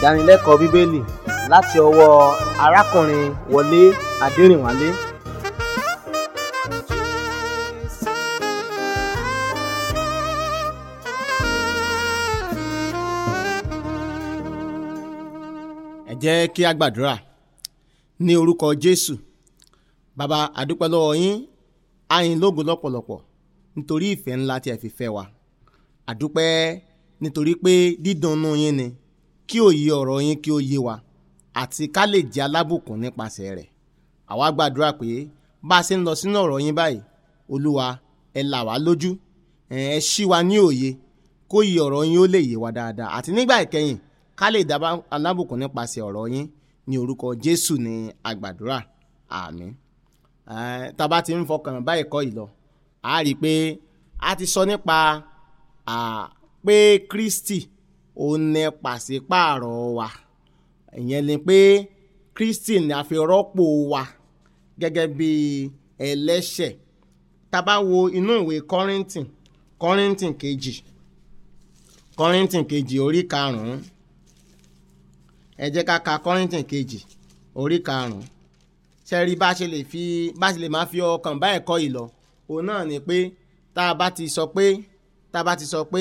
ìdánilẹ́kọ̀ọ́ bíbélì láti ọwọ́ arákùnrin wọlé adẹrìnwálé ẹ jẹ́ kí a gbàdúrà ní orúkọ jésù bàbá àdúpẹ́ lọ́wọ́ yín àyìn lógo lọ́pọ̀lọpọ̀ nítorí ìfẹ́ ńlá tí ẹ fi fẹ́ wa àdúpẹ́ nítorí pé dídùnnú yín ni kí òye ọ̀rọ̀ yín kí ó yé wa àti ká lè jẹ́ alábùkún nípasẹ̀ rẹ̀ àwa gbàdúrà pé bá a ṣe ń lọ sínú ọ̀rọ̀ yín báyìí olúwa ẹ là wá lójú ẹ ẹ ṣí wa ní òye kó yí ọ̀rọ̀ yín ó lè yé wa dáadáa àti nígbà ìkẹyìn ká lè dá alábùkún nípasẹ̀ ọ̀rọ̀ yín ní orúkọ jésù ní àgbàdúrà àmín Eh, tá a bá ti ń fọkàn bá ẹ̀kọ́ yìí lọ a rí i pé a ti sọ nípa ah, pé kristi ò ní pàṣípààrọ̀ wa ìyẹn ni pé kristi ni a fi rọ́pò wa gẹ́gẹ́ bí ẹlẹ́ṣẹ̀ tá a bá wo inú ìwé kọ́rìntìn kọ́rìntìn kejì kọ́rìntìn kejì orí karùn-ún ẹ jẹ́ ká ka kọ́rìntìn kejì orí karùn-ún sẹ́rí bá ṣe lè fi bá ṣe lè máa fi ọkàn bá ẹ̀kọ́ yìí lọ òun náà ni pé tá a bá ti sọ pé tá a bá ti sọ pé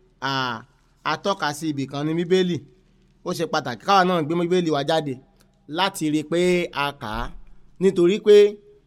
a tọ́ka sí ibì kan ní bíbélì ó ṣe pàtàkì káwa náà gbé bíbélì wa jáde láti rí i pé a kà á nítorí pé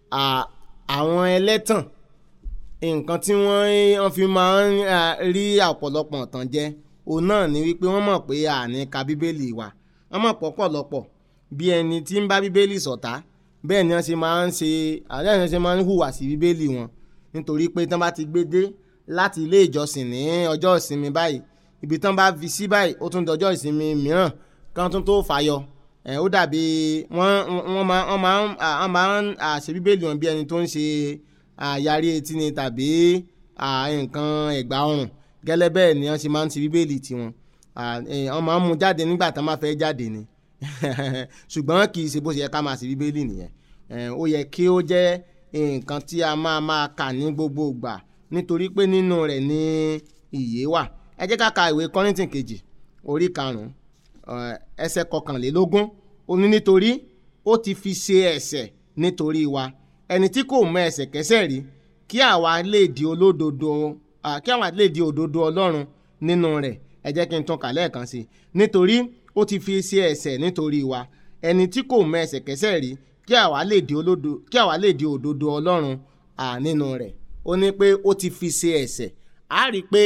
àwọn ẹlẹ́tàn nǹkan tí wọ́n fi máa ń rí ọ̀pọ̀lọpọ̀ tàn jẹ òun náà ni wípé wọ́n mọ̀ pé a ní ka bíbélì wa wọ́n mọ̀ pọ̀pọ̀lọpọ̀ bí ẹni tí ń bá bíbélì ṣọ̀tá bẹ́ẹ̀ ni wọ́n ṣe máa ń ṣe àlẹ́ ìrìn ṣe máa ń hùwà sí bíbélì wọn nítorí pé tán bá ti gbé dé láti ilé ìjọsìn ní ọjọ́ ìsinmi báyìí ibi tán bá fi sí báyìí ó tún dọjọ́ ìsinmi mìíràn kan tún tó fàyọ ẹ̀ ó dàbí wọ́n wọ́n máa wọ́n máa ń wọ́n máa ń ṣe bíbélì wọn bí ẹni tó ń ṣe àyàrí etí ni tàbí nǹkan ẹ̀gbà ọrùn gẹ́lẹ́ bẹ́ẹ̀ ni wọ́n ṣe máa ń ṣe bíbélì tiwọn wọ́n máa ń mú jáde nígbà tán máa fẹ́ jáde ni ṣùgbọ́n kì í ṣe bó ṣe yẹ ká máa ṣe bíbélì nìyẹn ó yẹ kí ó jẹ́ nǹkan tí a máa máa kà ní gbogbo ìgbà nítorí pé nínú rẹ̀ ni ìyè wà ẹ jẹ́ ká ka ìwé kọ́rìntìn kejì orí karùn-ún ẹsẹ̀ kọkànlélógún ó ní nítorí ó ti fi ṣe ẹ̀ṣẹ̀ nítorí wa ẹni tí kò mọ ẹ̀ṣẹ̀ kẹ́ṣẹ̀ rí kí àwa lè di olódodo kí àwa lè di òdodo ọlọ́run nínú rẹ̀ ẹ jẹ́ kí n tún kà lẹ́ẹ̀kan sí i nítorí ó ti fi ṣe ẹ̀ṣẹ̀ nítorí wa ẹni tí kò mọ ẹ̀ṣẹ̀ kẹ́ṣẹ̀ rí kí àwa lè di olódo kí àwa lè di òdodo ọlọ́run à nínú rẹ̀ ó ní pé ó ti fi ṣe ẹ̀ṣẹ̀ á rí i pé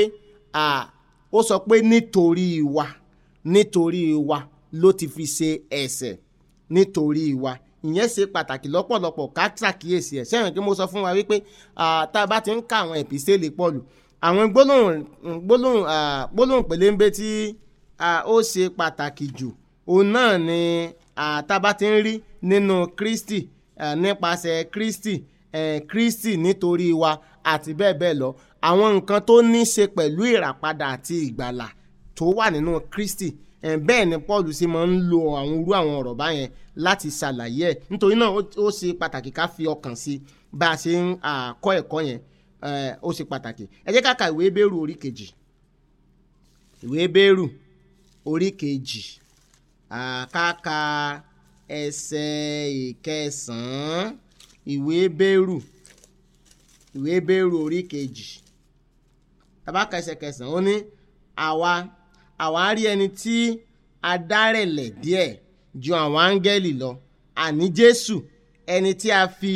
ó sọ pé nítorí wa nítorí wa ló ti fi ṣe ẹ̀ṣẹ̀ nítorí wa ìyẹn ṣe pàtàkì lọ́pọ̀lọpọ̀ ká ṣàkíyèsí ẹ̀ sẹ́yìn kí mo sọ fún wa wípé tá a bá ti ń ka àwọn ẹ̀písẹ́lì pọ̀lù àwọn gbólóhùn gbólóhùn gbólóhùn pèléńbé tí ó ṣe pàtàkì jù òun náà ni àtàbá ti ń rí nínú kristi nípasẹ̀ kristi kristi nítorí wa àti bẹ́ẹ̀ bẹ́ẹ̀ lọ àwọn nǹkan tó ní ṣe pẹ̀lú ìràpadà àti ìgbàlà tó wà nínú kristi bẹ́ẹ̀ ni paul sì máa ń lo àwọn irú àwọn ọ̀rọ̀ báyẹn láti ṣàlàyé ẹ̀ nítorí náà ó ṣe pàtàkì ká fi ọkàn sí bá a ṣe ń kọ́ ẹ̀kọ́ yẹn ó ṣe pàtàkì ẹ jẹ́ ká ka ìwé bẹ́rù orí kejì ìwé bẹ́rù orí kejì àkàkà ẹsẹ̀ ìkẹsàn-án ìwé bẹ́rù ìwé bẹ́rù orí kejì tabaka ẹsẹ̀ kẹsàn-án ó ní àwa àwa rí ẹni tí a dárẹ̀lẹ̀ díẹ̀ ju àwọn áńgẹ́lì lọ àní jésù ẹni tí a fi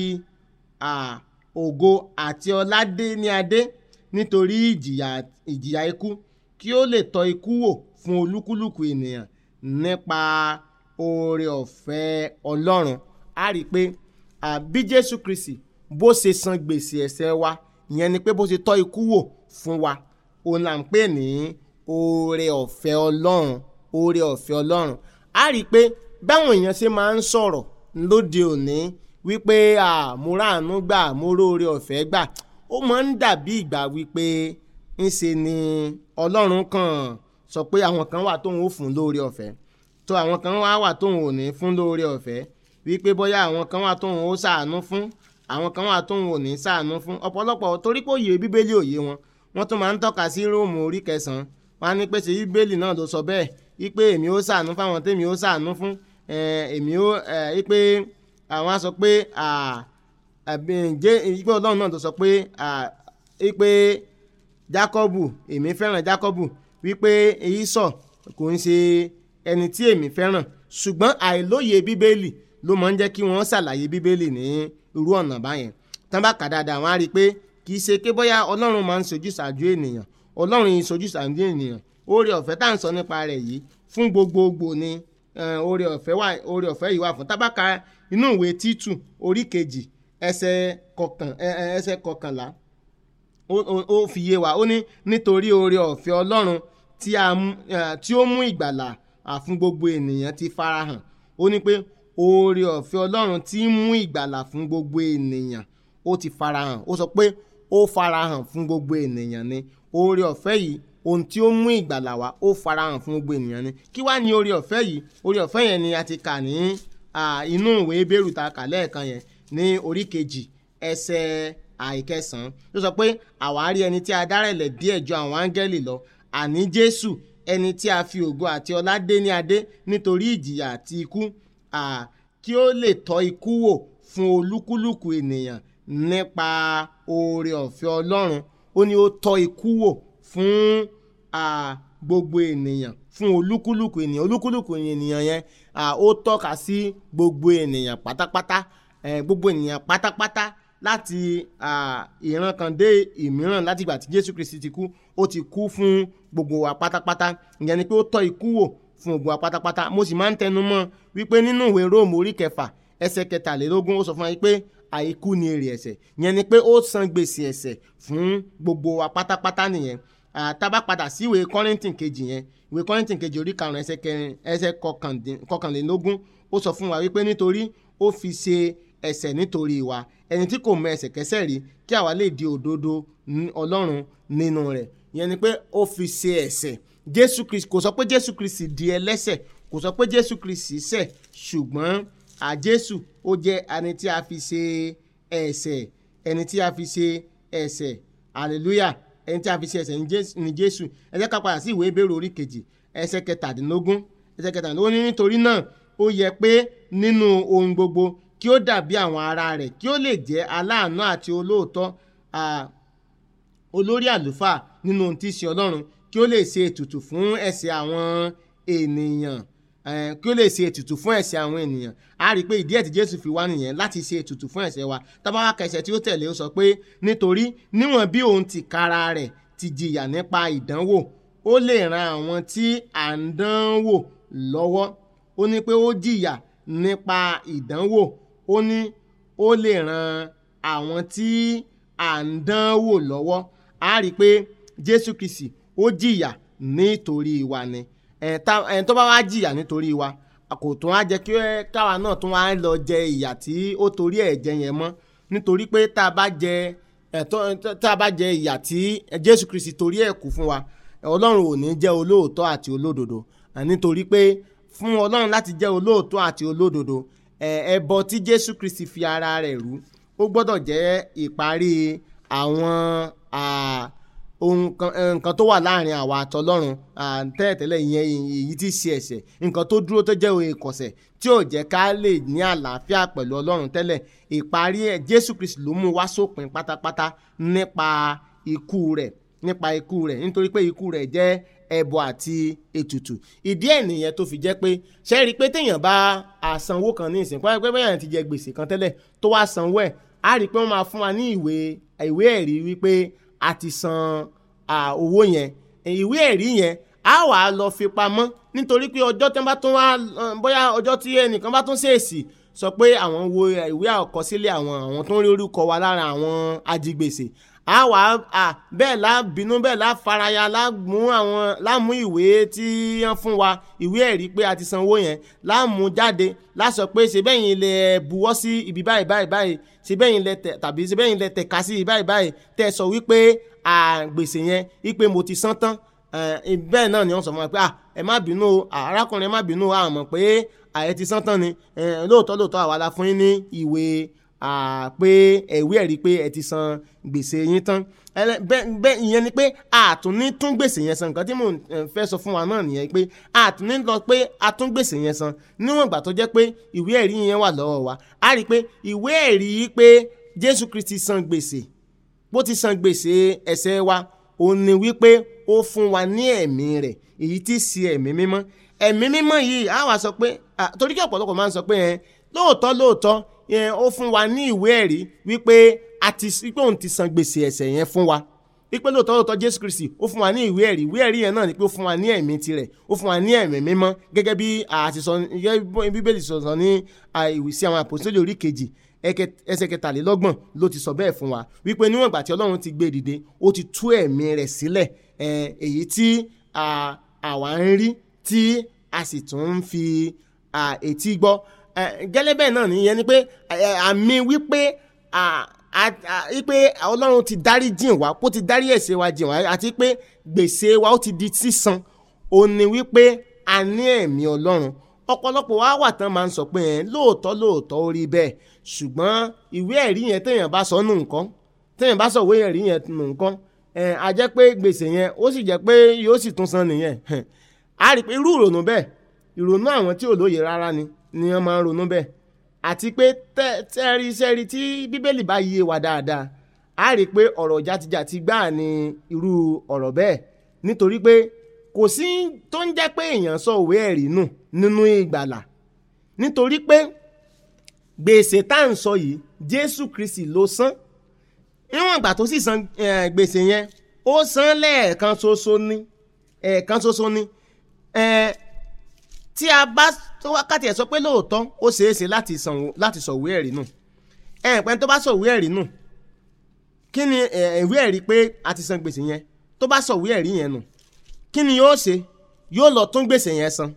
ògo àti ọlá dé ní adé nítorí ìjìyà ìjìyà ikú kí ó lè tọ́ ikú wò fún olúkúlùkù ènìyàn nípa oore ọ̀fẹ́ ọlọ́run a rí i pé bí jésù kristi bó ṣe san gbèsè ẹ̀ṣẹ̀ wa ìyẹn ni pé bó ṣe tọ́ ikú wò fún wa òun là ń pè ní oore ọ̀fẹ́ ọlọ́run oore ọ̀fẹ́ ọlọ́run a rí i pé báwọn èèyàn ṣe máa ń sọ̀rọ̀ lóde òní wípé àmúràánú gbà múróore ọ̀fẹ́ gbà ó máa ń dàbí ìgbà wípé ńṣe ni ọlọ́run kàn sọ pé àwọn kan wà tóun ó fún lóore ọ̀fẹ́ tó àwọn kan wá wà tóun ò ní fún lóore ọ̀fẹ́ wípé bóyá àwọn kan wà tóun ó ṣàánú fún àwọn kan wà tóun ò ní ṣàánú fún ọ̀pọ̀lọpọ̀ torí pé òye bíbélì òye wọn wọ́n tún máa ń tọ́ka sí róòmù orí kẹsàn-án wọ́n á ní pé ṣe bíbélì náà ló sọ bẹ́ẹ̀ wípé èmi ó ṣàánú fáwọn tèmi ó ṣàánú fún eh, èmi ó eh, wípé àwọn á sọ pé ah, àbí ǹjẹ́ wípé ọlọ́run náà tó sọ pé ah, wípé jákọ́bù èmi fẹ́ràn jákọ́bù wípé èyí sọ kò ń ṣe ẹni tí èmi fẹ́ràn ṣùgbọ́n àìlóye bíbélì ló máa ń jẹ́ kí wọ́n ṣàlàyé bíbélì ní irú ọ̀nà báyẹn tán bá kà dáadáa wọ́n á rí i pé kì í ṣe pé bóyá ọlọ́run máa ń sojú ṣáájú ènìyàn ọlọ́run yìí sojú ṣáájú ènìyàn oore ọ̀fẹ́ tá à ń sọ nípa rẹ̀ yìí fún gbogbogbò ni eh, oore ọ̀fẹ́ wà oore ọ̀fẹ́ yìí wà fún tábàkà inú ìwé títù orí kejì ẹsẹ̀ kọkàn ẹ- ẹ- ẹsẹ̀ kọkànlá ó- ó ó fi yé wa ó ní nítorí oore ọ̀fẹ́ ọlọ́run tí a mú- eh, tí ó mú ìgbàlà à fún gbogbo ènìyàn ti farahàn ó ní pé oore ọ̀fẹ́ ọlọ́run tí ń mú ìgbàlà fún gbogbo ènìyàn ó ti farahàn ó sọ pé ó farahàn fún gbogbo ènìyàn ni oore ọ̀fẹ́ yìí ohun tí ó mú ìgbàlà wá ó farahàn fún gbogbo ènìyàn ni kí wá ní oore ọ̀fẹ́ yìí oore ọ̀fẹ́ yẹn ni a ti kà ní ah, inú ìwé bẹ́rù ta kà lẹ́ẹ̀kan yẹn ní orí kejì ẹsẹ̀ àìkẹsàn-án ló sọ pé àwárí ẹni tí a dárẹ̀lẹ̀ díẹ̀ ju àwọn áńgẹ́lì lọ àní jésù ẹni tí a fi ògo àti ọlá dé ní adé nítorí ìjìyà àti ikú à, kí ó lè tọ́ ikú wò fún olúkúlùkù ènìyàn nípa oore ọ̀fẹ́ ọlọ́run ó ní ó tọ́ ikú wò fún à, gbogbo ènìyàn fún olúkúlùkù ènìyàn olúkúlùkù ènìyàn yẹn à, ó tọ́ka sí gbogbo ènìyàn pátápátá eh, gbogbo ènìyàn pátápátá láti à, ìran kan dé ìmíràn láti ìgbà tí jésù kristi ti kú ó ti kú fún gbogbo wa pátápátá ìyẹn ni pé ó tọ́ ikú wò fún gbogbo wa pátápátá mo sì máa ń tẹnu mọ́ wípé nínú ìwé róòmù orí kẹfà ẹsẹ̀ kẹtàlélógún ó sọ fún wa pé àìkú ni èrè ẹ̀ṣẹ̀ ìyẹn ni pé ó san gbèsè ẹ̀ṣẹ̀ fún gbogbo wa pátápátá nìyẹn Ah, tá bá padà sí ìwé kọ́rìntìn kejì yẹn ìwé kọ́rìntìn kejì orí karùn-ún ẹsẹ̀ kẹrin ẹsẹ̀ kọkàndín- kọkànlélógún ó sọ fún wa wípé nítorí ó fi ṣe ẹ̀ṣẹ̀ nítorí wa ẹni tí kò mọ ẹ̀ṣẹ̀ kẹ́ṣẹ̀ rí kí àwa lè di òdodo ní ọlọ́run nínú rẹ̀ ìyẹn ni pé ó fi ṣe ẹ̀ṣẹ̀ jésù kristi kò sọ pé jésù kristi di ẹlẹ́ṣẹ̀ kò sọ pé jésù kristi ṣẹ̀ ṣùgbọ́n à jésù ó jẹ́ ẹni tí a fi ṣe ẹ̀ṣẹ̀ ẹni tí a fi ṣe ẹ̀ṣẹ̀ hallelujah ẹni tí a fi ṣe ẹ̀ṣẹ̀ ní Jésù- ní jésù ẹ jẹ́ ká padà sí ìwé ìbéèrè orí kejì ẹsẹ̀ kẹtàdínlógún ẹsẹ̀ kẹtàdínlógún ní nítorí náà ó yẹ pé nínú ohun gbogbo kí ó dàbí àwọn ará rẹ̀ kí ó lè jẹ́ aláàánú àti olóòótọ́ à, olórí àlùfáà nínú ohun tí í ṣe ọlọ́run kí ó lè ṣe ètùtù fún ẹ̀ṣẹ̀ àwọn ènìyàn eh, kí ó lè ṣe ètùtù fún ẹ̀ṣẹ̀ àwọn ènìyàn a rí i pé ìdí ẹ̀ tí jésù fi wá nìyẹn láti ṣe ètùtù fún ẹ̀ṣẹ̀ wa tábàwá kẹsẹ̀ tí ó tẹ̀lé ó sọ pé nítorí níwọ̀n bí òun ti kára rẹ̀ ti jìyà nípa ìdánwò ó lè ran àwọn tí à ń dánwò lọ́wọ́ ó ní pé ó jìyà nípa ìdánwò ó ní ó lè ran àwọn tí à ń dánwò lọ́wọ́ a rí i pé jésù kìsì ó jìyà nítorí wa ni ẹ̀ tá- ẹ̀ tó bá wá jìyà nítorí wa kò tún á jẹ́ kí ẹ- káwa náà tún wá lọ jẹ ìyà tí ó torí ẹ̀ jẹ yẹn mọ́ nítorí pé tá a bá jẹ ẹ̀tọ́ tá a bá jẹ ìyà tí jésù kristi torí ẹ̀ kú fún wa ọlọ́run ò ní jẹ́ olóòótọ́ àti olódodo à, nítorí pé fún ọlọ́run láti jẹ́ olóòótọ́ àti olódodo ẹ̀, ẹbọ tí jésù kristi fi ara rẹ̀ rú ó gbọ́dọ̀ jẹ́ ìparí àwọn à, ohun kan eh, nǹkan tó wà láàrin àwa àtọlọ́run à, tẹ́lẹ̀tẹ́lẹ̀ ìyẹn èyí tí í ṣe ẹ̀ṣẹ̀ nǹkan tó dúró tó jẹ́ òye ìkọ̀sẹ̀ tí ò jẹ́ ká lè ní àlàáfíà pẹ̀lú ọlọ́run tẹ́lẹ̀ ìparí ẹ̀ jésù kristi ló mú wá sópin pátápátá nípa ikú rẹ̀ nípa ikú rẹ̀ nítorí pé ikú rẹ̀ jẹ́ ẹbọ àti ètùtù ìdí ẹ̀ nìyẹn tó fi jẹ́ pé ṣe é rí i pé téèyàn bá àsanwó kan ní ìsìn pé bẹ́ẹ̀ ti jẹ gbèsè kan tẹ́lẹ̀ tó wá sanwó ẹ̀ á rí i pé wọ́n máa fún wa ní ìwé ìwé ẹ̀rí wípé a ti san à, owó yẹn ìwé ẹ̀rí yẹn á wà á lọ fi pamọ́ nítorí pé ọjọ́ tí wọ́n bá tún wá eh, bóyá ọjọ́ tí ẹnìkan bá tún ṣèèsì sọ pé àwọn wo ìwé àkọsílẹ̀ àwọn àwọn tó ń rí orúkọ wa lára àwọn ajigbèsè á wà á bẹ́ẹ̀ lá bínú bẹ́ẹ̀ lá faraya lá mú àwọn lá mú ìwé tí wọ́n fún wa ìwé ẹ̀rí pé a ti san owó yẹn lá mú jáde lá sọ pé ṣe bẹ́yìn lẹ buwọ́ sí ibi báyìí báyìí báyìí ṣe bẹ́yìn lẹ tẹ̀ tàbí ṣe bẹ́yìn lẹ tẹ̀ka sí ibi báyìí báyìí tẹ̀ sọ wípé à, gbèsè yẹn wípé mo ti san tán Eh, bẹ́ẹ̀ náà ni wọ́n sọ fún wa pé ah ẹ má bínú o ah, arákùnrin ẹ má bínú o a mọ̀ pé ààyè ti sán tán ni Eh, lóòótọ́ lóòótọ́ àwa la fún yín ní ìwé à, pé ẹ̀wí ẹ̀rí pé ẹ ti san gbèsè yín tán Ẹlẹ́- bẹ́ẹ̀ bẹ́ẹ̀ ìyẹn ni pé àtúní tún gbèsè yẹn san nǹkan tí mò ń eh, fẹ́ sọ fún wa náà nìyẹn pé àtúní lọ pé a tún gbèsè yẹn san níwọ̀n ìgbà tó jẹ́ pé ìwé ẹ̀rí yẹn wà lọ́wọ́ wa a rí i pé ìwé ẹ̀rí pé Jésù Kristi san gbèsè bó ti san gbèsè ẹ̀ṣẹ̀ wa òun ni wípé ó fún wa ní ẹ̀mí rẹ̀ èyí tí í ṣe ẹ̀mí mímọ́ ẹ̀mí mímọ́ yìí á wá sọ pé à, torí kí ọ̀pọ̀lọpọ̀ máa ń sọ pé ẹ lóòótọ́ lóòótọ́ ẹ, ó fún wa ní ìwé ẹ̀rí wípé a ti wípé òun ti san gbèsè ẹ̀ṣẹ̀ yẹn fún wa wípé lóòótọ́ lóòótọ́ Jésù Kristi ó fún wa ní ìwé ẹ̀rí ìwé ẹ̀rí yẹn náà ni pé ó fún wa ní ẹ̀mí tirẹ̀ ó fún wa ní ẹ̀mí mímọ́ gẹ́gẹ́ bí a ti sọ gẹ́gẹ́ bí Bíbélì sọ sọ ní à, ìwé sí àwọn àpòsílẹ̀ orí kejì ẹkẹ- ẹsẹ̀ kẹtàlélọ́gbọ̀n ló ti sọ bẹ́ẹ̀ fún wa wípé níwọ̀n ìgbà tí Ọlọ́run ti gbé dìde ó ti tú ẹ̀mí rẹ̀ sílẹ̀ ẹ̀, èyí tí à, àwa ń rí tí a sì tún ń fi à, etí gbọ́ Ẹ̀, gẹ́lẹ́ bẹ́ẹ̀ náà nìyẹn ni pé ẹ̀, àmì wípé à, à- à- wípé Ọlọ́run ti dárí jìn wá kó ti dárí ẹ̀ṣẹ̀ wa jìn wá àti pé gbèsè wa ó ti di sísan ó ní wípé a ní ẹ̀mí Ọlọ́run ọ̀pọ̀lọpọ̀ wa wà tán máa ń sọ pé ẹ̀ lóòótọ́ lóòótọ́ ó rí bẹ́ẹ̀ ṣùgbọ́n ìwé ẹ̀rí yẹn téèyàn bá sọ nù nǹkan téèyàn bá sọ ìwé ẹ̀rí yẹn nù nǹkan ẹ̀ á jẹ́ pé gbèsè yẹn ó sì jẹ́ pé yóò sì tún san nìyẹn a rí i pé irú ìrònú bẹ́ẹ̀ ìrònú àwọn tí ò lóye rárá ni ni wọ́n máa ń ronú bẹ́ẹ̀ àti pé tẹ́- tẹ́rí sẹ́rí tí bíbélì bá yé wa dáadáa a rí i pé ọ̀rọ̀ jatijàti gbáà ni irú ọ̀rọ̀ bẹ́ẹ̀ nítorí pé kò sí tó ń jẹ́ pé èèyàn sọ ìwé ẹ̀rí nù nínú ìgbàlà nítorí pé gbèsè tá à ń sọ yìí Jésù Kristi ló san níwọ̀n ìgbà tó sì san eh, gbèsè yẹn ó san lẹ́ẹ̀kan ṣoṣo ní ẹ̀ẹ̀kan ṣoṣo ní eh, tí a bá tó wákàtí ẹ̀ sọ pé lóòótọ́ ó ṣeé ṣe láti san láti sọ ìwé ẹ̀rí nù ẹ̀ẹ̀pẹ́ tó bá sọ ìwé ẹ̀rí nù kí ni eh, ìwé ẹ̀rí pé a ti san gbèsè yẹn tó bá sọ ìwé ẹ̀rí yẹn nù kí ni yóò ṣe yóò lọ tún gbèsè yẹn san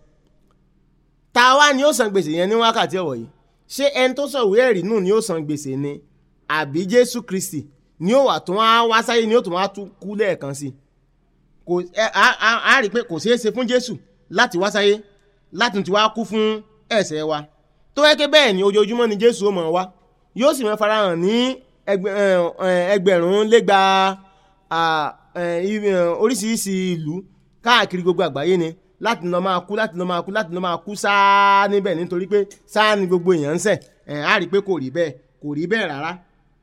ta wá ni yóò san gbèsè yẹn ní wákàtí ọ̀wọ̀ yìí ṣé ẹni tó sọ ìwé ẹ̀rí nù ni yóò san gbèsè ni àbí Jésù Kristi ni yóò wà tún wá wá sáyé ni yóò tún wá tún kú lẹ́ẹ̀kan sí i kò ẹ á á á rí i pé kò ṣeé ṣe fún Jésù láti wá sáyé láti ti wá kú fún ẹ̀ṣẹ̀ wa tó yẹ kí bẹ́ẹ̀ ni ojoojúmọ́ ni Jésù ó mọ̀ wá yóò sì máa farahàn ní ẹgbẹ- ẹ, ẹ, ẹgbẹ̀rún lẹ́gba à, ẹ, i- ẹ, oríṣiríṣi ìlú káàkiri gbogbo àgbáyé ni láti lọ máa kú láti lọ máa kú láti lọ máa kú sáá níbẹ̀ nítorí pé sáá ni gbogbo èèyàn ń ṣẹ̀ ẹ̀ á rí i pé kò rí bẹ́ẹ̀ kò rí bẹ́ẹ̀ rárá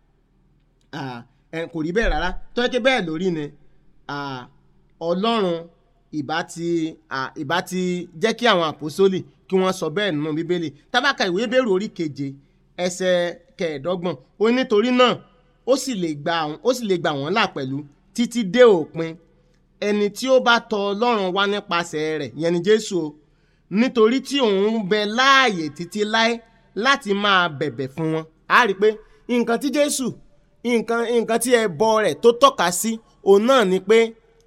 Ah, ẹ, kò rí bẹ́ẹ̀ rárá tó yẹ kí bẹ́ẹ̀ lórí ni ah, ọlọ́run ìbá ti ah, ìbá ti jẹ́ kí àwọn àpòsólì kí wọ́n sọ bẹ́ẹ̀ nínú bíbélì tábàkà ìwé bẹ̀rù orí keje ẹsẹ̀ kẹẹ̀ẹ́dọ́gbọ̀n ó ní nítorí náà ó sì lè gbà àwọn- ó sì lè gbà wọ́n là pẹ̀lú títí dé òpin ẹni tí ó bá tọ ọlọ́run wá nípasẹ̀ rẹ̀ yẹn ni jésù o nítorí tí òun ń bẹ láàyè títí láé láti máa bẹ̀bẹ̀ fún wọn a rí i pé nǹkan tí jésù nǹkan nǹkan tí ẹbọ rẹ̀ tó tọ́ka sí òun náà ni pé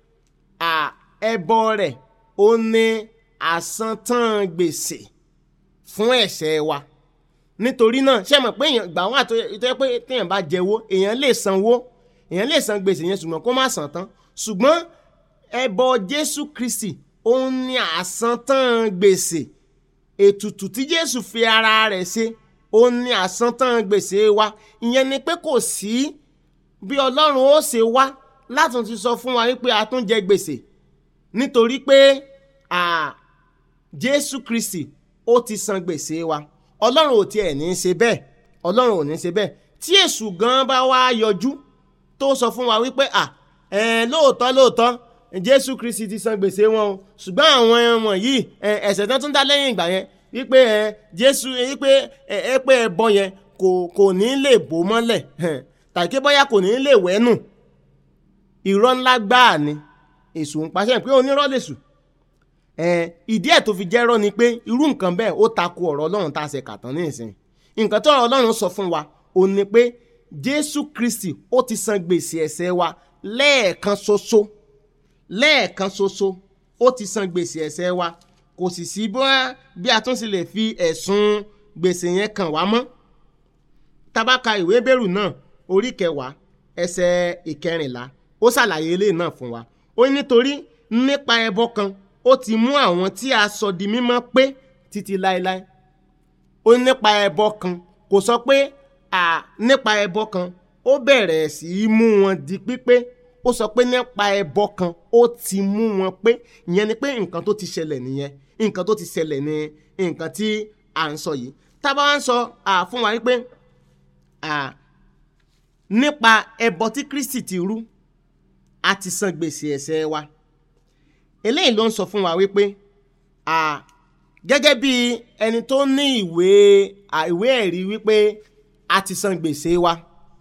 à, ẹbọ rẹ̀ ó ní àsantán gbèsè fún ẹ̀ṣẹ̀ wa nítorí náà ṣé mọ̀ pé èèyàn gbà wọ́n àti tó yẹ pé téèyàn bá jẹ́wọ́ èèyàn lè sanwó èèyàn lè san gbèsè yẹn ṣùgbọ́n kó má san tán ṣùgbọ́n ẹbọ Jésù Kristi òun ní àsantán gbèsè ètùtù tí Jésù fi ara rẹ̀ ṣe òun ní àsantán gbèsè wa ìyẹn ni pé kò sí bí Ọlọ́run ó ṣe wá láti ti sọ fún wa wípé a tún jẹ gbèsè nítorí pé à, Jésù Kristi ó ti san gbèsè wa Ọlọ́run ò tiẹ̀ ní í ṣe bẹ́ẹ̀ Ọlọ́run ò ní í ṣe bẹ́ẹ̀ tí èṣù gan bá wá yọjú tó sọ fún wa wípé à ẹ lóòótọ́ lóòótọ́ Jésù Kristi ti san gbèsè wọn o ṣùgbọ́n àwọn ẹ̀wọ̀n yìí ẹ, ẹ̀ṣẹ̀ tán tún dá lẹ́yìn ìgbà yẹn wípé ẹ Jésù wípé ẹ ẹ pé ẹbọ yẹn kò kò ní lè bò mọ́lẹ̀ tàbí pé bóyá kò ní lè wẹ́nù irọ́ ńlá gbáà ni èṣù ń paṣẹ pé onírọ́ lèṣù ẹ̀ẹ́n ìdí ẹ̀ tó fi jẹ́rọ́ ni pé irú nǹkan bẹ́ẹ̀ ó tako ọ̀rọ̀ ọlọ́run tá a ṣe kàtán ní ìsìn nǹkan tó ọ̀rọ̀ ọlọ́run sọ fún wa ò ní pé jésù kristi ó ti san gbèsè ẹ̀ṣẹ̀ wa lẹ́ẹ̀kan ṣoṣo lẹ́ẹ̀kan ṣoṣo ó ti san gbèsè ẹ̀ṣẹ̀ wa kò sì sí bóyá bí a tún sì lè fi ẹ̀sùn gbèsè yẹn kàn wá mọ́ tabaka ìwé bẹ̀rù náà orí kẹwàá ẹsẹ̀ ìkẹrìnlá ó ṣàlàyé eléyìí náà fún wa ó ní nítorí nípa ẹbọ kan ó ti mú àwọn tí a sọ di mímọ́ pé títí láéláé ó ní nípa ẹbọ kan kò sọ pé à nípa ẹbọ kan ó bẹ̀rẹ̀ sí í mú wọn di pípé ó sọ pé nípa ẹbọ kan ó ti mú wọn pé ìyẹn ni pé nǹkan tó ti ṣẹlẹ̀ nìyẹn nǹkan tó ti ṣẹlẹ̀ ní nǹkan tí à ń sọ yìí tá a bá wá ń sọ à, fún wa wípé à, nípa ẹbọ tí Kristi ti rú a ti san gbèsè ẹ̀ṣẹ̀ wa eléyìí ló ń sọ fún wa wípé à, gẹ́gẹ́ bí ẹni tó ní ìwé à, ìwé ẹ̀rí wípé a ti san gbèsè wa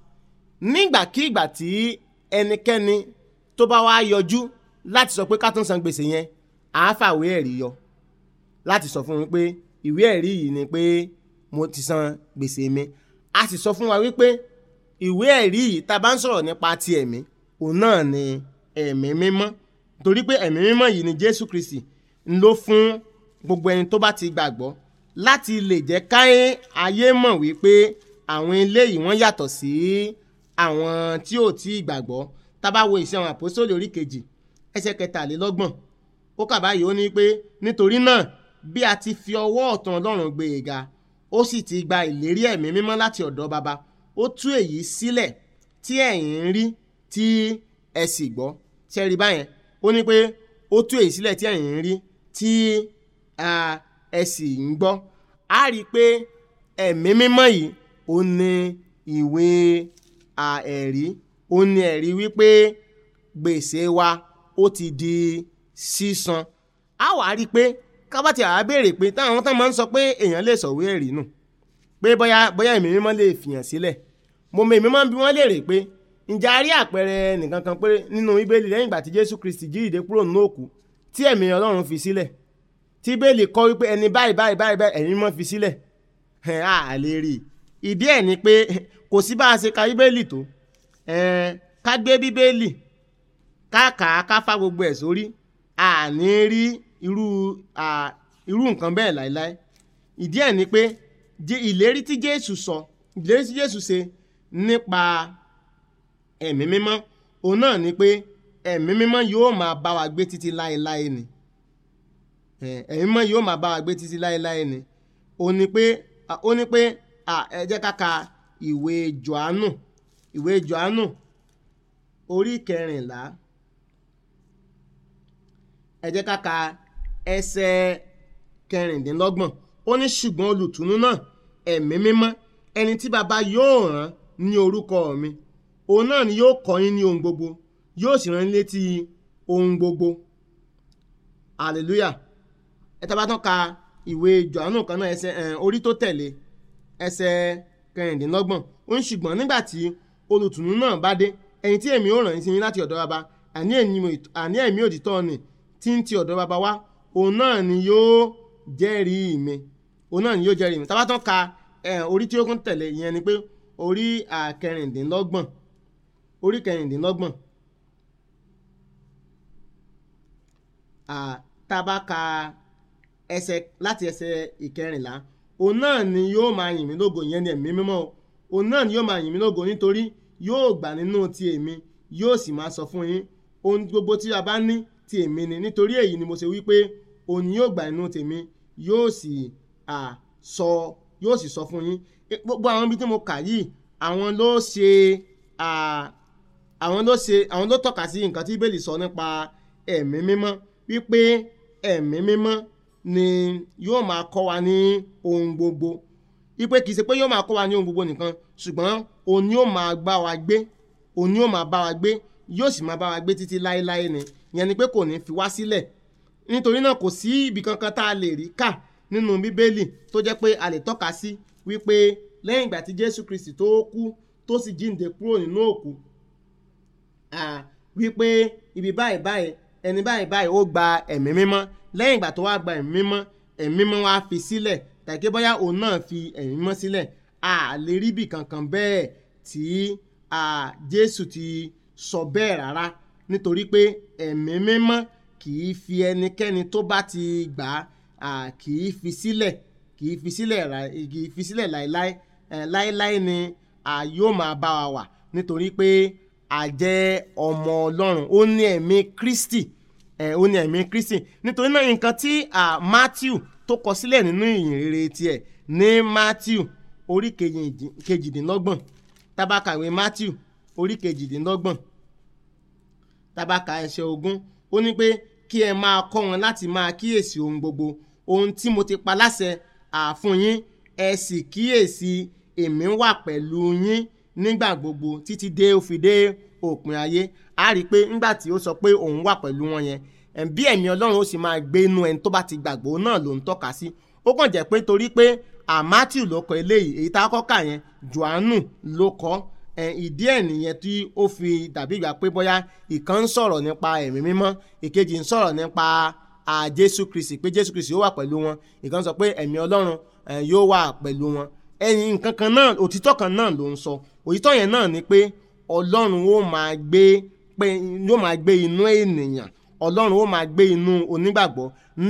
nígbàkigbà tí ẹnikẹ́ni tó bá wá yọjú láti sọ pé ká tún san gbèsè yẹn àá fàwé ẹ̀rí yọ láti sọ fún mi pé ìwé ẹ̀rí yìí ni pé mo ti san gbèsè mi a sì sọ fún wa wípé ìwé ẹ̀rí yìí tá a bá ń sọ̀rọ̀ nípa ti ẹ̀mí òun náà ni ẹ̀mí mímọ́ torí pé ẹ̀mí mímọ́ yìí ni Jésù Kristi ń lò fún gbogbo ẹni tó bá ti gbàgbọ́ láti lè jẹ́ káyé ayé mọ̀ wípé àwọn eléyìí wọ́n yàtọ̀ sí àwọn tí ò tí ì gbàgbọ́ tá a bá wo ìṣe àwọn àpòsóòlì orí kejì ẹsẹ̀ kẹtàlélọ́gbọ̀n ó kà báyìí ó ní pé nítorí náà bí a ti fi ọwọ́ ọ̀tún Ọlọ́run gbé e ga ó sì ti gba ìlérí ẹ̀mí mímọ́ láti ọ̀dọ̀ baba ó tú èyí sílẹ̀ tí ẹ̀yin ń rí tí ẹ sì gbọ́ ṣe rí báyẹn ó ní pé ó tú èyí sílẹ̀ tí ẹ̀yin ń rí tí ah, ẹ sì ń gbọ́ á rí i pé ẹ̀mí mímọ́ yìí ó ní ìwé ah, ẹ̀rí ó ní ẹ̀rí wípé gbèsè wa ó ti di sísan á wà á rí i pé kábàtì àá béèrè pé táwọn tán máa ń sọ pé èèyàn lè sọ̀wé ẹ̀rí nù pé bóyá bóyá ẹ̀mí mímọ́ lè fìyàn sílẹ̀ mo mọ èmi máa ń bi wọ́n léèrè pé ǹjẹ́ a rí àpẹẹrẹ nìkan kan pé nínú bíbélì lẹ́yìn ìgbà tí jésù kristi jíìde kúrò nínú òkú tí ẹ̀mí ọlọ́run fi sílẹ̀ tí bíbélì kọ́ wípé ẹni báyìí báyìí báyìí báyìí ẹ̀mí mímọ́ fi sílẹ̀ ẹ̀ á lè rí i ìdí ẹ̀ ni pé kò sí bá a ṣe ka bíbélì tó ẹ̀ ká gbé bíbélì ká kà á ká fá gbogbo ẹ̀ sórí à ní rí irú à, irú nǹkan bẹ́ẹ̀ láéláé ìdí ẹ̀ ni pé jẹ́ ìlérí tí jésù sọ ìlérí tí jésù ṣe nípa ẹ̀mí mímọ́ òun náà ni pé ẹ̀mí mímọ́ yóò máa bá wa gbé títí láéláé ni Eh, ẹ̀mí mímọ́ yóò máa bá wa gbé títí láéláé ni ó ní pé ah, ó ní pé ah, ẹ jẹ́ ká ka ìwé johannu ìwé johannu orí kẹrìnlá ẹ jẹ́ ká ka ẹsẹ̀ kẹrìndínlọ́gbọ̀n ó ní ṣùgbọ́n olùtùnú náà ẹ̀mí mímọ́ ẹni tí baba yóò rán ní orúkọ mi òun náà ni yóò kọ́ yín ní ohun gbogbo yóò sì rán yín létí ohun gbogbo hallelujah ẹ tá bá tán ka ìwé johannu kan náà ẹsẹ̀ ẹ̀, orí tó tẹ̀lé ẹsẹ̀ kẹrìndínlọ́gbọ̀n ó ní ṣùgbọ́n nígbà tí olùtùnú náà bá dé ẹni tí èmi ó rán yín sí yín láti ọ̀dọ̀ baba àní ẹ̀mí- àní ẹ̀mí òtítọ́ ni tí ń ti ọ̀dọ̀ baba wá òun náà ni yóò jẹ́rìí mi òun náà ni yóò jẹ́rìí mi tá bá tán ka ẹ̀, orí tí ó kún tẹ̀lé ìyẹn ni pé orí àkẹrìndínlọ́gbọ̀n orí kẹrìndínlọ́gbọ̀n à, tá a bá ka ẹsẹ̀ láti ẹsẹ̀ ìkẹrìnlá òun náà ni yóò máa yìn mí lógo ìyẹn ni ẹ̀mí mímọ́ o òun náà ni yóò máa yìn mí lógo nítorí yóò gbà nínú ti èmi yóò sì máa sọ fún yín ohun gbogbo tí a bá ní ti èmi ni nítorí èyí ni mo ṣe wí pé òun ni yóò gbà nínú tèmi yóò sì à, sọ yóò sì sọ fún yín E, gbogbo àwọn ibi tí mo kà yìí àwọn ló ṣe à, àwọn ló ṣe àwọn ló tọ́ka sí nǹkan tí bíbélì sọ nípa ẹ̀mí mímọ́ wípé ẹ̀mí mímọ́ ni yóò máa kọ́ wa ní ohun gbogbo wípé kì í ṣe pé yóò máa kọ́ wa ní ohun gbogbo nìkan ṣùgbọ́n òun ni yóò máa bá wa gbé òun ni yóò máa bá wa gbé yóò sì máa bá wa gbé títí láéláé ni ìyẹn ni pé kò ní fi wá sílẹ̀ nítorí náà kò sí ibì kankan tá a lè rí kà nínú bíbélì tó jẹ́ pé a lè tọ́ka sí wípé lẹ́yìn ìgbà tí jésù kristi tó kú tó sì jíǹde kúrò nínú òkú à, wípé ibi báyìí báyìí ẹni báyìí báyìí ó gba ẹ̀mí mímọ́ lẹ́yìn ìgbà tó wá gba ẹ̀mí mímọ́ ẹ̀mí mímọ́ wá fi sílẹ̀ tàbí bóyá òun náà fi ẹ̀mí mímọ́ sílẹ̀ a lè rí ibì kankan bẹ́ẹ̀ tí à, jésù ti sọ bẹ́ẹ̀ rárá nítorí pé ẹ̀mí mímọ́ kì í fi ẹnikẹ́ni tó bá ti gbà á kì í fi sílẹ̀ kì í fi sílẹ̀ ra- kì í fi sílẹ̀ láéláé ẹ̀, láéláé ni a yóò máa bá wa wà nítorí pé a jẹ́ ọmọ ọlọ́run ó ní ẹ̀mí kristi ẹ̀, ó ní ẹ̀mí kristi nítorí náà nǹkan tí à, matthew tó kọ sílẹ̀ nínú ìyìn rere tiẹ̀ ní matthew orí kejìdín- kejìdínlọ́gbọ̀n tábàkà ìwé matthew orí kejìdínlọ́gbọ̀n tábàkà ẹsẹ̀ ogún ó ní pé kí ẹ máa kọ́ wọn láti máa kíyèsí ohun gbogbo ohun tí mo ti pa láṣẹ àfún yín ẹ sì kíyèsí èmi wà pẹ̀lú yín nígbà gbogbo títí dé ó fi dé òpin ayé a rí i pé nígbà tí ó sọ pé òun wà pẹ̀lú wọn yẹn ẹ̀, bí ẹ̀mí ọlọ́run ó sì máa gbé inú ẹni tó bá ti gbàgbọ́ náà ló ń tọ́ka sí ó kàn jẹ́ pé torí pé àmátìù ló kọ eléyìí èyí tá a kọ́ kà yẹn johannu ló kọ́ ẹ, ìdí ẹ̀ nìyẹn tí ó fi dàbí ìgbà pé bóyá ìkan ń sọ̀rọ̀ nípa ẹ̀mí mímọ́ ìkejì ń sọ̀rọ̀ nípa à, jésù kristi pé jésù kristi yóò wà pẹ̀lú wọn ìkan sọ pé ẹ̀mí ọlọ́run ẹ, yóò wà pẹ̀lú wọn ẹ̀yìn nǹkan kan náà òtítọ́ kan náà ló ń sọ òtítọ́ yẹn náà ni pé ọlọ́run ó máa gbé pé yóò máa gbé inú ènìyàn ọlọ́run ó máa gbé inú onígbàgbọ́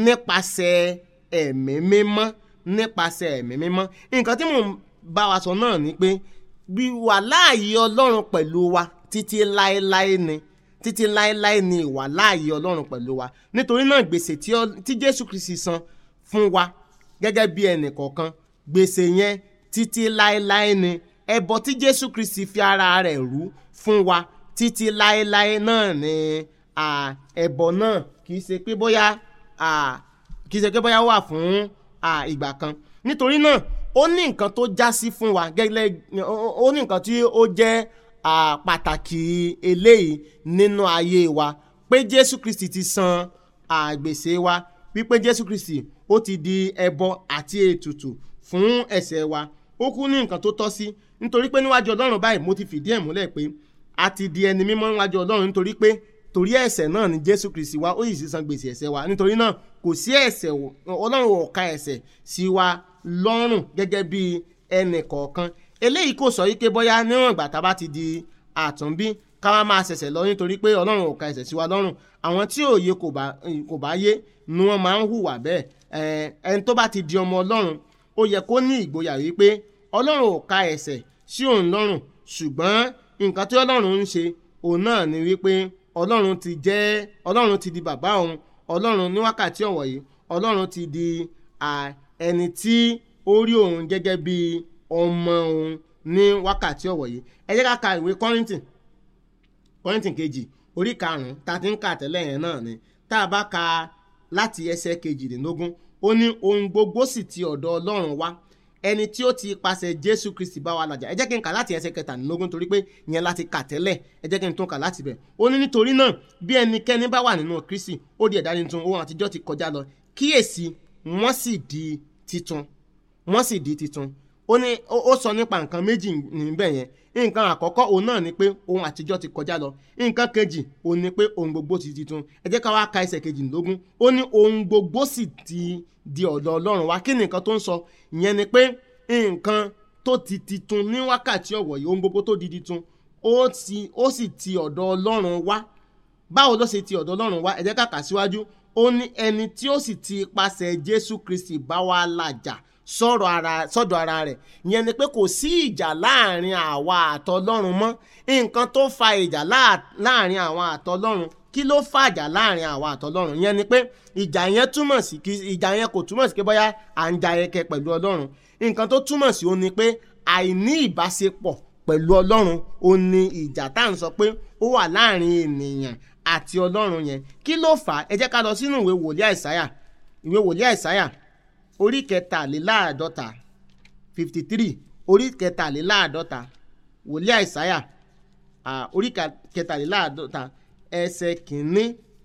nípasẹ̀ ẹ̀mí mímọ́ nípasẹ̀ ẹ̀mí mímọ́ nǹkan tí mò ń bá wa sọ náà ni pé wíwà láàyè ọlọ́run pẹ̀lú wa títí láéláé ni títí láéláé ni ìwà láàyè ọlọ́run pẹ̀lú wa nítorí náà gbèsè tí ọ- tí jésù kristi san fún wa gẹ́gẹ́ bí ẹnì kọ̀ọ̀kan gbèsè yẹn títí láéláé ni ẹbọ tí jésù kristi fi ara rẹ̀ rú fún wa títí láéláé náà ni à, ẹbọ náà kì í ṣe pé bóyá à, kì í ṣe pé bóyá wà fún à, ìgbà kan nítorí náà ó ní nǹkan tó já sí fún wa gẹ́gẹ́ ó- ó ní nǹkan tí ó jẹ́ à, pàtàkì eléyìí nínú ayé wa pé jésù kristi ti san àgbèsè wa wípé jésù kristi ó ti di ẹbọ àti ètùtù fún ẹ̀ṣẹ̀ wa ó kú ní nǹkan tó tọ́ sí nítorí pé níwájú ọlọ́run báyìí mo ti fìdí ẹ̀ múlẹ̀ pé a ti di ẹni mímọ́ níwájú ọlọ́run nítorí pé torí ẹ̀ṣẹ̀ náà ni jésù kristi wá ó yìí sì san gbèsè ẹ̀ṣẹ̀ wa nítorí náà kò sí ẹ̀ṣẹ̀ wò- ọlọ́run ò ka ẹ̀ṣẹ̀ sí wa lọ́rùn gẹ́gẹ́ bí ẹnì kọ̀ọ̀kan eléyìí kò sọ wípé bóyá níwọ̀n ìgbà tá a bá ti di àtúnbí ká wá máa ṣẹ̀ṣẹ̀ lọ nítorí pé ọlọ́run ò ka ẹ̀ṣẹ̀ sí wa lọ́rùn àwọn tí òye kò bá kò bá yé ni wọ́n máa ń hùwà bẹ́ẹ̀ Ẹ̀, ẹni tó bá ti di ọmọ ọlọ́run ó yẹ kó ní ìgboyà wípé ọlọ́run ò ka ẹ̀ṣẹ̀ sí òun lọ́rùn ṣùgbọ́n nǹkan tí ọlọ́run ń ṣe òun náà ni wípé ọlọ́run ti jẹ́ ọlọ́run ti di bàbá òun ọlọ́run ní wákàtí ọ̀wọ̀ yìí ọlọ́run ti di à, ẹni tí ó rí òun gẹ́gẹ́ bí ọmọ òun ní wákàtí ọ̀wọ̀ yìí ẹ jẹ́ ká ka ìwé kọ́rìntì kọ́rìntì kejì orí karùn-ún tá a ti ń kà tẹ́lẹ̀ yẹn náà ni tá a bá ka láti ẹsẹ̀ kejìdínlógún ó ní ohun gbogbo sì ti ọ̀dọ̀ ọlọ́run wá ẹni tí ó ti pàṣẹ jésù kristi bá wa làjà ẹ jẹ́ kí n kà láti ẹsẹ̀ kẹtàdínlógún torí pé ìyẹn láti kà tẹ́lẹ̀ ẹ jẹ́ kí n tún kà láti bẹ̀ ó ní nítorí náà bí ẹnikẹ́ni bá wà nínú kristi ó di ẹ̀dá tuntun ohun àtijọ́ ti kọjá lọ kíyèsí wọ́n sì di titun wọ́n sì di titun ó ní ó ó sọ nípa nǹkan méjì níbẹ̀ yẹn nǹkan àkọ́kọ́ òun náà ni pé ohun àtijọ́ ti kọjá lọ nǹkan kejì òun ni pé ohun gbogbo ti titun ẹ jẹ́ ká wá ka ẹsẹ̀ kejìlélógún ó ní ohun gbogbo sì ti di ọ̀dọ̀ ọlọ́run wá kí ni nǹkan tó ń sọ ìyẹn ni pé nǹkan tó ti titun ní wákàtí ọ̀wọ̀ yìí ohun gbogbo tó di titun ó ti ó sì ti ọ̀dọ̀ ọlọ́run wá báwo ló ṣe ti ọ̀dọ̀ ọlọ́run wá ẹ jẹ́ ká kà síwájú ó ní ẹni tí ó sì ti ipasẹ̀ jésù kristi bá wa làjà sọ̀rọ̀ ara sọ́dọ̀ ara rẹ̀ ìyẹn ni pé kò sí ìjà láàrin àwa àtọlọ́run mọ́ nǹkan tó fa ìjà láà- láàrin àwọn àtọlọ́run kí ló fàjà láàrin àwa àtọlọ́run ìyẹn ni pé ìjà yẹn túmọ̀ sí kí ìjà yẹn kò túmọ̀ sí pé bóyá à ń ja ẹkẹ pẹ̀lú ọlọ́run nǹkan tó túmọ̀ sí ó ní pé àìní ìbáṣepọ̀ pẹ̀lú ọlọ́run ó ní ìjà tá à ń sọ pé ó wà láàrin ènìyàn àti ọlọ́run yẹn kí ló fà á ẹ jẹ́ ká lọ sínú ìwé wòlíì àìsáyà ìwé wòlíì àìsáyà orí kẹtàléláàádọ́ta fifty three orí kẹtàléláàádọ́ta wòlíì àìsáyà ah, orí ka- kẹtàléláàádọ́ta ẹsẹ̀ kìíní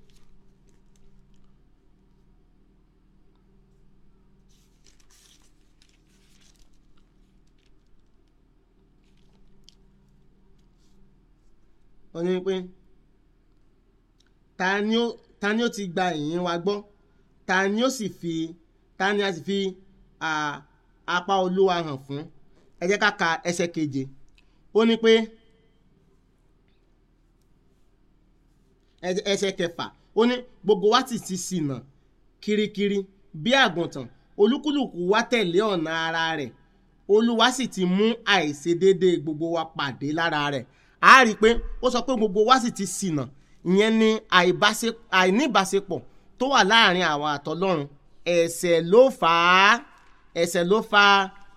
ó ní pé ta ni ó ta ni ó ti gba ìyìn wa gbọ́ ta ni ó sì fi ta ni a sì fi à, apá olúwa hàn fún ẹ jẹ́ ká ka ẹsẹ̀ keje ó ní pé ẹ- ẹsẹ̀ kẹfà ó ní gbogbo wa sì ti ṣìnà kirikiri bí àgùntàn olúkúlùkù wa tẹ̀lé ọ̀nà ara rẹ̀ olúwa sì ti mú àìṣedéédé gbogbo wa pàdé lára rẹ̀ a rí i pé ó sọ pé gbogbo wa sì ti ṣìnà ìyẹn ni àìbáṣe- àìníbáṣepọ̀ tó wà láàrin àwọn àtọlọ́run ẹ̀ṣẹ̀ ló fà á ẹ̀ṣẹ̀ ló fa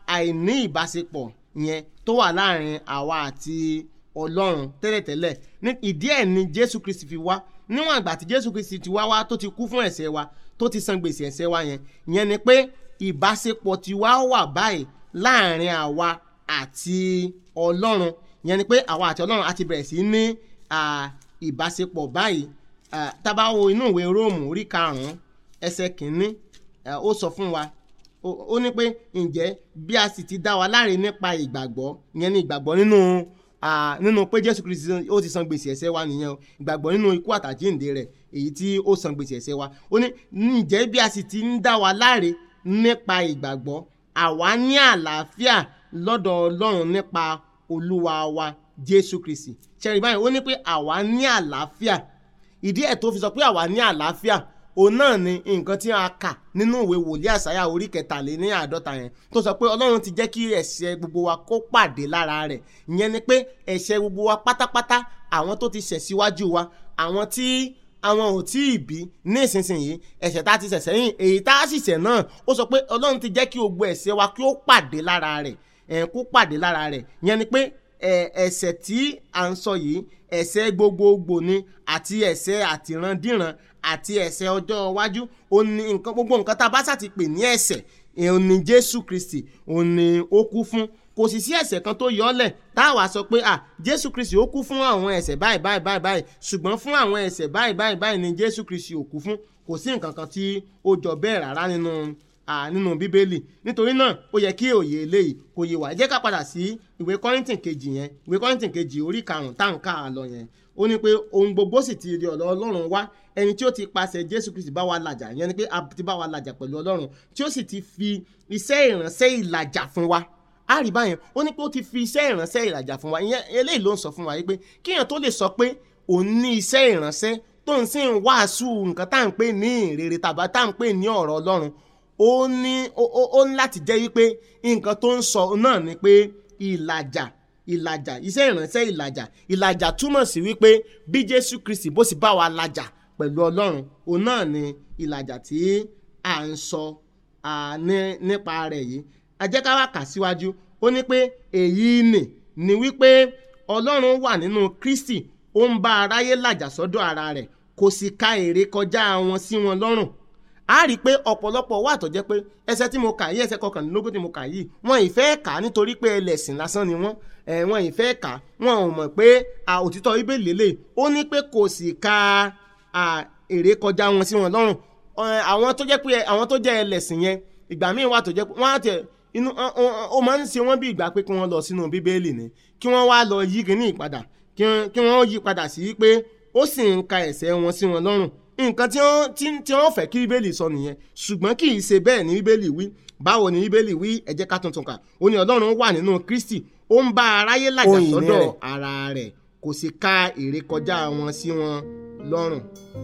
àìní ìbáṣepọ̀ yẹn tó wà láàrin àwa àti ọlọ́run tẹ́lẹ̀tẹ́lẹ̀ ní ìdí ẹ̀ ni jésù kristi fi wá níwọ̀n àgbà tí jésù kristi ti wá wá tó ti kú fún ẹ̀ṣẹ̀ wa tó ti san gbèsè ẹ̀ṣẹ̀ wa yẹn ìyẹn ni pé ìbáṣepọ̀ ti wá wà báyìí láàrin àwa àti ọlọ́run ìyẹn ni pé àwa àti ọlọ́run á ti bẹ̀rẹ̀ sí ní à, ìbáṣepọ̀ báyìí à, tá bá wo inú ìwé róòmù orí karùn-ún ẹsẹ̀ kìíní à, ó sọ fún wa ó ó ní pé ǹjẹ́ bí a sì ti dá wa láre nípa ìgbàgbọ́ ìyẹn ni ìgbàgbọ́ nínú ah, nínú pé jésù kristi ó ti san gbèsè ẹ̀ṣẹ̀ wa nìyẹn o ìgbàgbọ́ nínú ikú àtàjíǹde rẹ̀ èyí tí ó san gbèsè ẹ̀ṣẹ̀ wa ó ní ǹjẹ́ bí a sì ti ń dá wa láre nípa ìgbàgbọ́ àwa ní àlàáfíà lọ́dọ̀ ọlọ́run nípa olúwa wa jésù kristi ṣẹ́rí báyìí ó ní pé àwa ní àlàáfíà ìdí ẹ̀ tó fi sọ pé àwa ní àlàáfíà òun náà ni nǹkan tí a kà nínú ìwé wòlíì àsáyà orí kẹtàléní àádọ́ta yẹn tó sọ pé ọlọ́run ti jẹ́ kí ẹ̀ṣẹ̀ gbogbo wa kó pàdé lára rẹ̀ ìyẹn ni pé ẹ̀ṣẹ̀ gbogbo wa pátápátá àwọn tó ti ṣẹ̀ síwájú wa àwọn tí àwọn ò tí ì bí ní ìsinsìnyí ẹ̀ṣẹ̀ tá a ti ṣẹ̀ sẹ́yìn èyí tá a sì ṣẹ̀ náà ó sọ pé ọlọ́run ti jẹ́ kí gbogbo ẹ̀ṣẹ̀ wa kí ó pàdé lára rẹ̀ ẹ̀ kó pàdé lára rẹ̀ ìyẹn ni pé ẹ̀, ẹ̀ṣẹ̀ tí à ń sọ yìí ẹ̀ṣẹ̀ gbogbogbò ni àti ẹ̀ṣẹ̀ àtìrandíran àti ẹ̀ṣẹ̀ ọjọ́ iwájú ó ní nǹkan gbogbo nǹkan tá a bá ṣàti pè ní ẹ̀ṣẹ̀ òun ni jésù kristi òun ni ó kú fún kò sì sí ẹ̀ṣẹ̀ kan tó yọ ọ́ lẹ̀ tá a wá sọ pé à jésù kristi ó kú fún àwọn ẹ̀ṣẹ̀ báyìí báyìí báyìí báyìí ṣùgbọ́n fún àwọn ẹ̀ṣẹ̀ báyìí báyìí báyìí ni jésù kristi ò kú fún kò sí nǹkan kan tí ó jọ bẹ́ẹ̀ rárá nínú à, nínú bíbélì nítorí náà ó yẹ kí òye eléyìí kò yé wa ẹ jẹ́ ká padà sí ìwé kọ́rìntìn kejì yẹn ìwé kọ́rìntìn kejì orí karùn-ún tá à ń kà á lọ yẹn ó ní pé ohun gbogbo sì ti di ọ̀dọ̀ ọlọ́run wá ẹni tí ó ti pàṣẹ jésù kristi bá wa làjà yẹn ni pé a ti bá wa làjà pẹ̀lú ọlọ́run tí ó sì ti fi iṣẹ́ ìránṣẹ́ ìlàjà fún wa a rí báyẹn ó ní pé ó ti fi iṣẹ́ ìránṣẹ́ ìlàjà fún wa ìyẹn eléyìí ló ń sọ fún wa yìí pé kíyàn tó lè sọ pé òun ní iṣẹ́ ìránṣẹ́ tó ń sì ń wàásù nǹkan tá à ń pè ní ìrere tàbí tá à ń pè ní ọ̀rọ̀ ọlọ́run ó ní ó- ó ó ní láti jẹ́ wípé nǹkan tó ń sọ náà ni pé ìlàjà ìlàjà iṣẹ́ ìránṣẹ́ ìlàjà ìlàjà túmọ̀ sí wípé bí jésù kristi bó sì bá wa làjà pẹ̀lú ọlọ́run òun náà ni ìlàjà tí à ń sọ à, ní- nípa rẹ̀ yìí a jẹ́ ká wá kà síwájú ó ní pé èyí nì ni wípé ọlọ́run wà nínú kristi ó ń bá aráyé làjà sọ́dọ̀ ara rẹ̀ kò sì ka èrè kọjá wọn sí wọn lọ́rùn a rí i pé ọ̀pọ̀lọpọ̀ wà tó jẹ́ pé ẹsẹ̀ tí mo kà yìí ẹsẹ̀ kọkànlélógún tí mo kà yìí wọn ì fẹ́ kà á nítorí pé ẹlẹ́sìn lásán ni wọ́n ẹ̀ wọn ì fẹ́ kà á wọn ò mọ̀ pé à, òtítọ́ ibẹ̀ lélẹ̀ ó ní pé kò sì ka à, èrè kọjá wọn sí wọn lọ́rùn Ọ̀, àwọn tó jẹ́ pé àwọn tó jẹ́ ẹlẹ́sìn yẹn ìgbà míì wà tó jẹ́ pé wọ́n á tẹ̀ inú ọ- ọ- ó máa ń ṣe wọ́n bí ìgbà pé kí wọ́n lọ sínú bíbélì ni kí wọ́n wá lọ yí kíní ìpadà kí wọ́n- kí wọ́n yí padà sí pé ó sì ń ka ẹ̀ṣẹ̀ wọn sí wọn lọ́rùn nǹkan tí wọ́n tí- tí wọ́n fẹ́ kí bíbélì sọ nìyẹn ṣùgbọ́n kì í ṣe bẹ́ẹ̀ ni bíbélì wí báwo ni bíbélì wí ẹ jẹ́ ká tuntun kà ó ní ọlọ́run wà nínú kristi ó ń bá aráyé làjà Ohun ìní sọ́dọ̀ rẹ̀. ara rẹ̀ kò sì ka èrè kọjá wọn sí wọn lọ́rùn.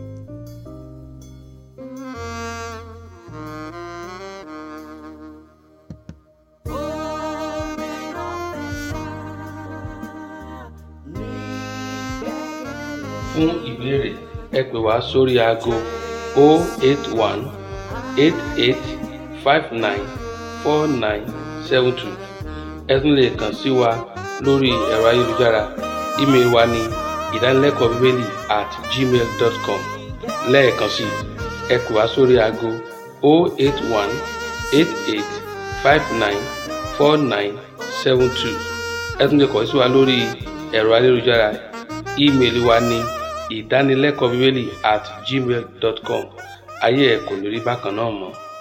fún ìbéèrè ẹ pè wá sórí aago 081 88 59 4972 ẹ tún lè kàn sí wa lórí ẹ̀rọ ayélujára ímeèlì wa ní ìdánilẹ́kọ̀ọ́ bíbélì at gmail dot com lẹ́ẹ̀kan sí i ẹ pè wá sórí aago 081 88 59 49 72 ẹ tún lè kàn sí wa lórí ẹ̀rọ ayélujára ímeèlì wa ní ìdánilẹ́kọ̀ọ́ bíbélì at gmail dot com ayé ẹ̀ kò ní rí bákan náà mọ́.